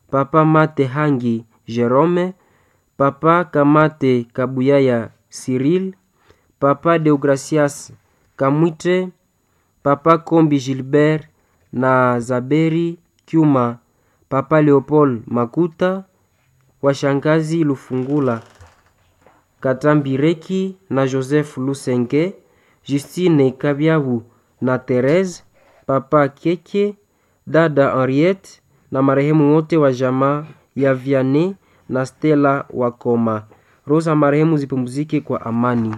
papa Mate Hangi Jerome, papa Kamate Kabuyaya Cyril, papa Deogracias Kamwite, papa Kombi Gilbert na Zaberi Kyuma, papa Leopold Makuta, washangazi Lufungula Katambireki na Joseph Lusenge, Justine Kabyabu na Therese, papa Keke, dada Henriette na marehemu wote wa jamaa ya Vianney na Stella Wakoma. Roho za marehemu zipumzike kwa amani.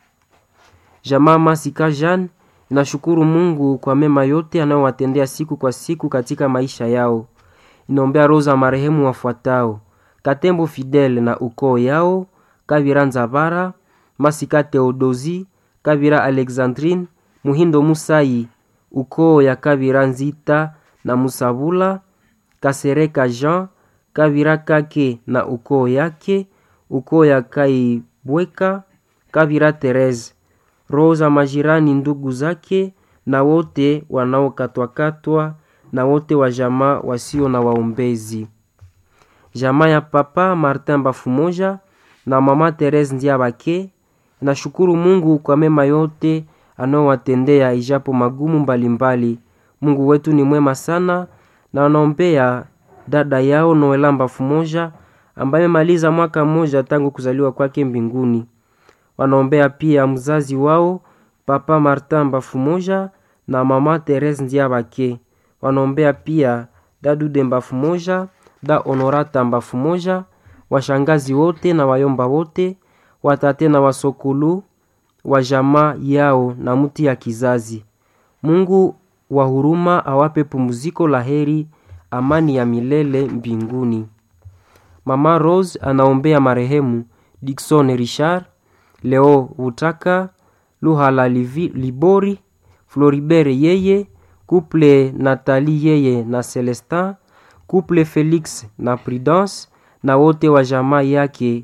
Jamaa Masika Jean inashukuru Mungu kwa mema yote anayowatendea siku kwa siku katika maisha yao. Inaombea roho za marehemu wafuatao: Katembo Fidel na ukoo yao, Kavira Nzabara, Masika Theodosi, Kavira Alexandrine, Muhindo Musai, ukoo ya Kavira Nzita na Musabula, Kasereka Jean, Kavira Kake na ukoo yake, ukoo ya Kaibweka, Kavira Therese, roho za majirani, ndugu zake na wote wanaokatwakatwa na wote wa jamaa wasio na waombezi. Jamaa ya papa Martin Bafumoja na mama Therese Ndiabake nashukuru Mungu kwa mema yote anaowatendea ijapo magumu mbalimbali mbali. Mungu wetu ni mwema sana na wanaombea dada yao Noela Bafumoja ambaye amemaliza mwaka mmoja tangu kuzaliwa kwake mbinguni. Wanaombea pia mzazi wao papa Martin Bafumoja na mama Therese Ndiabake. Wanaombea pia dadude Bafumoja, da Honorata Bafumoja, washangazi wote na wayomba wote, watate na wasokulu wa jamaa yao na mti ya kizazi. Mungu wa huruma awape pumziko la heri, amani ya milele mbinguni. Mama Rose anaombea marehemu Dickson Richard, Leo Utaka, Luhala Livi, Libori, Floribert yeye, Couple Nathalie yeye na Celestin, Couple Felix na Prudence na wote wa jamaa yake.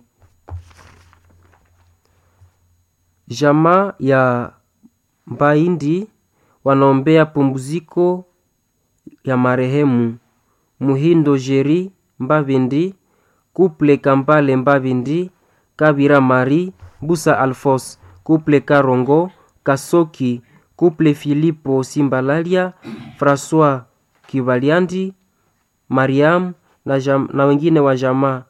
Jamaa ya Mbaindi wanaombea pumziko ya marehemu Muhindo Jeri Mbavindi, Couple Kambale Mbavindi, Kabira Mari, Busa Alphonse, Couple Karongo, Kasoki, Couple Filipo Simbalalia, François Kivaliandi, Mariam na, jam, na wengine wa jamaa.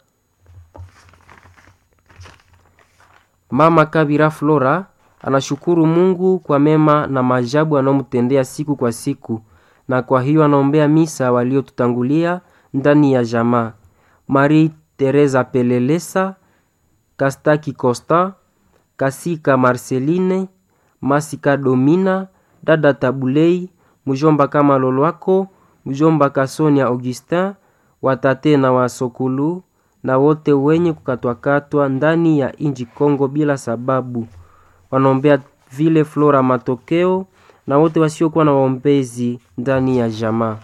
Mama Kabira Flora anashukuru Mungu kwa mema na maajabu anayomtendea siku kwa siku, na kwa hiyo anaombea misa waliotutangulia ndani ya jamaa: Marie Teresa Pelelesa, Kastaki Costa, Kasika Marceline, Masika Domina, dada Tabulei, mjomba kama Lolwako, mjomba Kasonia Augustin, watate na wasokulu na wote wenye kukatwakatwa ndani ya inji Kongo bila sababu. Wanaombea vile Flora Matokeo na wote wasiokuwa na waombezi ndani ya jamaa.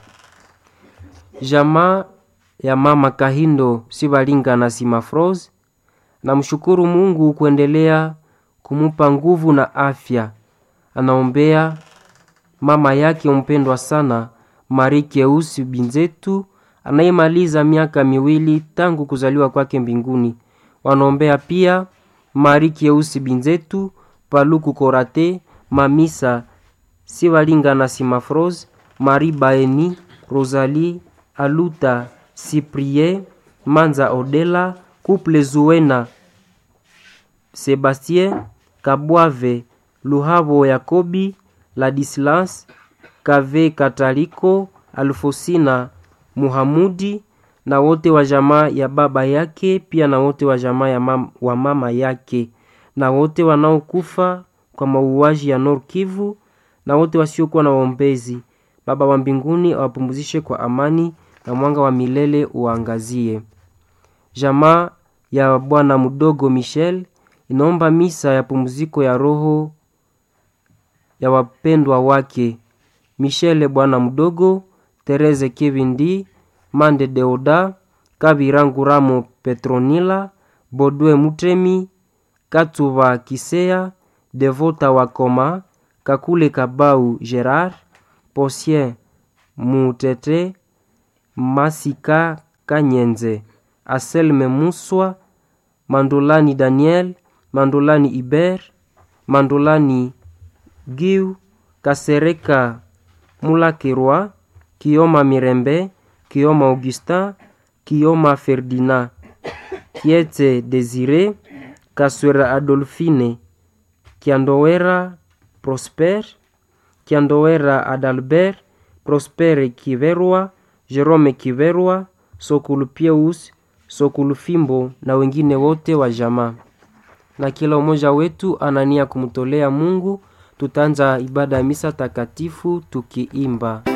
Jamaa ya mama Kahindo Sibalinga na Simafros namshukuru Mungu kuendelea kumupa nguvu na afya. Anaombea mama yake mpendwa sana Marie Keusi Binzetu anayemaliza miaka miwili tangu kuzaliwa kwake mbinguni. Wanaombea pia Marie Keusi Binzetu, Paluku Korate, Mamisa Sibalinga na Simafros, Marie Baeni, Rosalie Aluta, Cyprien Manza, Odela Couple Zuena, Sebastien Kabwave, Luhabo Yakobi, Ladislas Kave, Kataliko Alfosina, Muhamudi na wote wa jamaa ya baba yake, pia na wote wa jamaa ya mam, wa mama yake na wote wanaokufa kwa mauaji ya Nord Kivu na wote wasiokuwa na waombezi. Baba wa mbinguni awapumzishe kwa amani na mwanga wa milele uangazie. Jamaa ya bwana mdogo Michel inaomba misa ya pumziko ya roho ya wapendwa wake Michele bwana mdogo, Tereze Kevindi, Mande Deoda, Kabiranguramo Petronila, Bodwe Mutemi, Katuba Kisea, Devota Wakoma, Kakule Kabau Gerard, Posien Mutete, Masika Kanyenze, Aselme Muswa, Mandolani Daniel, Mandolani Iber, Mandolani Giu, Kasereka Mulakirwa, Kioma Mirembe, Kioma Augustin, Kioma Ferdinand, Kiete Desire, Kaswera Adolfine, Kiandowera Prosper, Kiandowera Adalbert, Prospere Kiverwa, Jerome Kiverwa, Sokulu Pieus, Sokulu Fimbo na wengine wote wa jamaa. Na kila umoja wetu anania kumtolea Mungu. Tutaanza ibada ya misa takatifu tukiimba